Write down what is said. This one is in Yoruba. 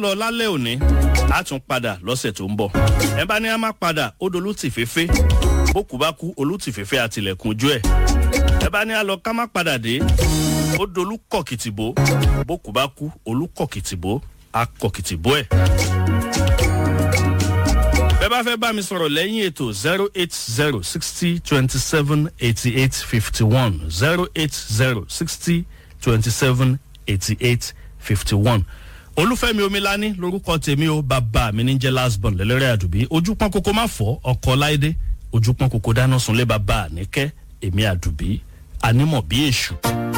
lọ lálẹ́ òní a tún padà lọ́sẹ̀ tó ń bọ̀ ẹ bá ní a máa padà ó dolú tì féfé bókù bá kú olú tì féfé àtìlẹ̀kùn ojú ẹ̀ ẹ bá ní a lọ ká má padà dé ó dolú kọ̀kìtìbó bókù bá kú olú kọ̀kìtìbó a kọ̀kìtìbó ẹ̀ bẹ́ẹ̀ bá fẹ́ bá mi sọ̀rọ̀ lẹ́yìn ètò zero eight zero sixty twenty seven eighty eight fifty one zero eight zero sixty twenty seven eighty eight fifty one olúfẹ́mi omilani lorúkọ tèmi o bàbá mi ní jẹ́ lasbon lẹ́lẹ́rẹ́ àdùbí ojú pọ́n kókó má fọ́ ọkọ̀ láìdé ojú pọ́n kókó dáná sunlé bàbá àníkẹ́ èmi àdùbí anímọ̀ bí èṣù.